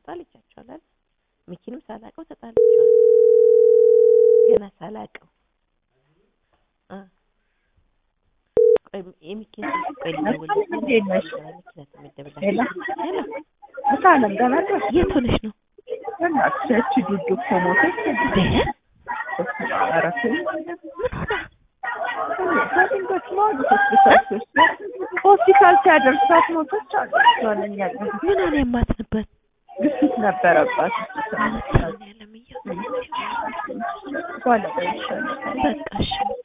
ተጣልቻቸዋል አይደል? ሚኪንም ሳላቀው ተጣልቼዋለሁ። ገና ሳላቀው እ ቆይ የሚኪን ስልክ ቆይ ልደውልለት። እንዴት ነሽ? መኪና ተመደበላት። ሄሎ ሄሎ ምሳ አለም ደህና ነሽ? የት ሆነሽ ነው? በእናትሽ ያቺ ዱዱ እኮ ሞተች። እንዴ ኧረ ተይ። ምን ሆና? በድንገት ነው አሉ ሆስፒታል ሲወስዷት ሆስፒታል ሲያደርሳት ሞተች አሉ። ሆነኛ ምን ሆነ የማትንበት ግፊት ነበረባት። ማለት ነው ያለምየው በኋላ ይሻላል። በቃ እሺ